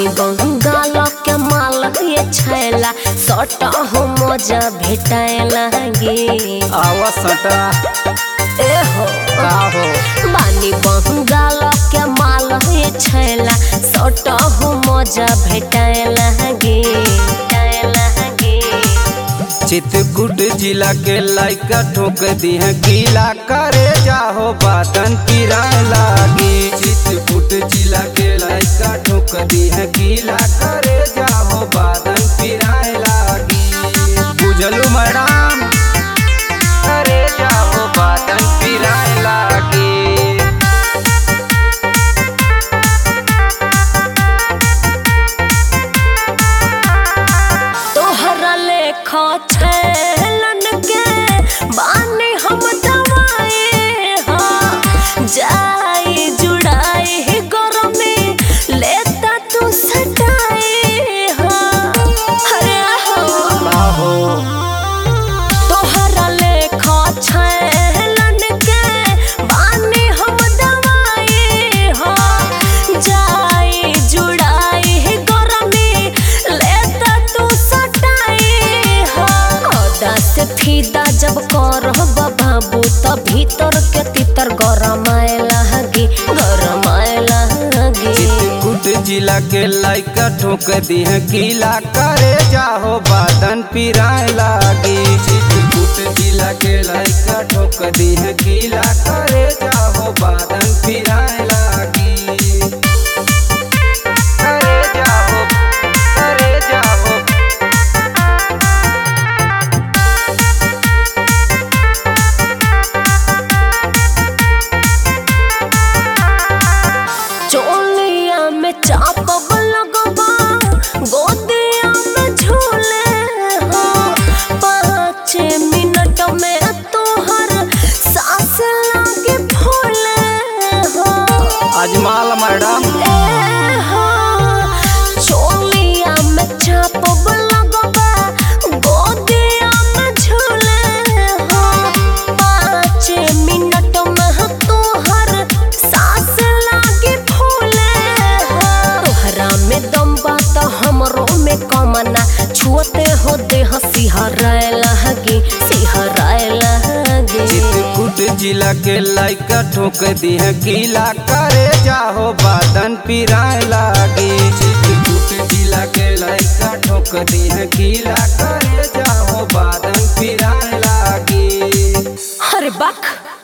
बानी बंगाल के माल ये छैला सट हो मजा भेटाए लागे आवा सटा ए हो का हो बानी बंगाल के माल ये छैला सट हो मजा भेटाए लागे भेटाए लागे चित्रकूट जिला के लाइका ठोक दी है गीला करे जाहो बातन पिराए लागी चित्रकूट जिला के लाइका ठोक दी है गीला करे जाहो बातन पिराए लागी बुझलू मैडम करे जाहो बातन पिराए लागी तोहरा लेखा छैलन के बानी हम दवाए हाँ जाई जुड़ाई गरमी लेता तू सटाए हाँ अरे हो बाहो तोहरा लेखा छैलन के बानी हम दवाए हाँ जाई जुड़ाई गरमी लेता तू सटाए हाँ औदा से फीदा जब करब बाबू त भीतर के तितर गरमाए लागी गरमाए लागी चित्रकूट जिला के लाइका ठोक दी है गीला करे जाहो बादन पिराए लागी चित्रकूट जिला के लाइका ठोक दी है गीला करे जाहो बादन पिराए लागी करे जाहो करे जाहो चोलिया में चापब लगबा गोदिया में झूले हो पाँच मिनट में तोहर सास लागे फूले हो अजमाल मैडम ए हो चोलिया में चापब लगबा गोदिया में झूले हो पाँच मिनट में तोहर सास लागे फूले हो तोहरा में दम बा त हमरो में कमना छुअते हो देह सिहराए लागे सिहराए लागे चित्रकूट जिला के लाइका ठोक दी है गीला करे जाहो बादन पिराए लागी चित्रकूट जिला के लाइका ठोक दी है गीला करे जाहो बादन पिराए लागी अरे बक